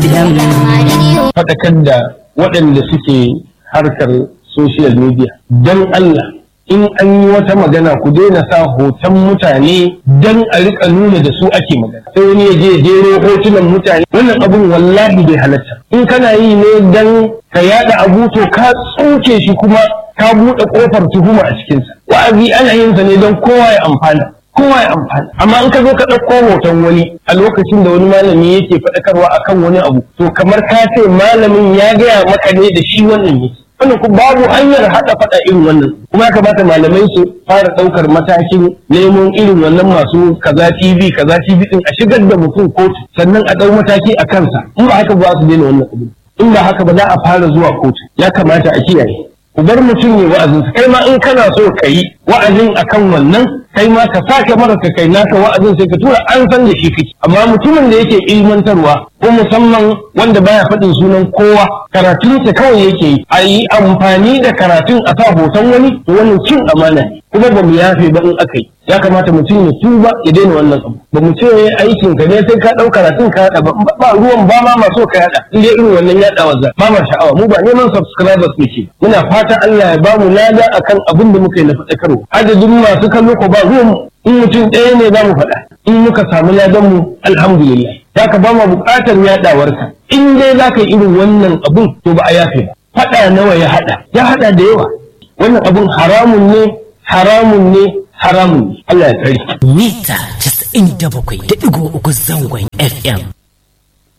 FM. faɗakar da waɗanda suke harkar social media don Allah in an yi wata magana ku daina sa hoton mutane don a rika nuna da su ake magana sai wani ya je jero hotunan mutane wannan abun wallahi bai halatta in kana yi ne don ka yada abu to ka tsoke shi kuma ka buɗe ƙofar tuhuma a cikinsa wa'azi ana yin sa ne don kowa ya amfana kowa ya amfana amma in ka zo ka ɗauko hoton wani a lokacin da wani malami yake faɗakarwa akan wani abu to kamar ka ce malamin ya gaya maka ne da shi wannan yake wannan ku babu hanyar haɗa faɗa irin wannan kuma ya kamata malamai su fara ɗaukar matakin neman irin wannan masu kaza tv kaza tv din a shigar da mutum kotu sannan a ɗau mataki a kansa in ba haka ba su daina wannan abu in ba haka ba za a fara zuwa kotu ya kamata a kiyaye ku bar mutum ya wa'azinsa kai ma in kana so ka yi wa'azin akan wannan kai ma ka sake mara ka kai naka wa'azin sai ka tura an san da shi kake amma mutumin da yake ilmantarwa ko musamman wanda baya faɗin sunan kowa karatunsa kawai yake yi a yi amfani da karatun a sa hoton wani to wannan cin amana ne kuma ba mu yafe ba in aka yi ya kamata mutum ya tuba ya daina wannan abu ba mu ce aikin ka ne sai ka ɗau karatun ka yaɗa ba ba ruwan ba ma maso ka yaɗa in dai irin wannan yaɗawa za ba ma sha'awa mu ba neman subscribers muke muna fata Allah ya ba mu lada akan abin da muka yi na faɗakarwa adadin masu kallo ko ba ruwan mu in mutum ɗaya ne za mu faɗa in muka samu ladan mu alhamdulillah za ka ba mu buƙatar yaɗawarka in dai za ka yi irin wannan abun to ba a yafe ba faɗa nawa ya haɗa ya haɗa da yawa wannan abun haramun ne haramun ne haramun ne Allah ya tsare Mita 97.3 zangon FM.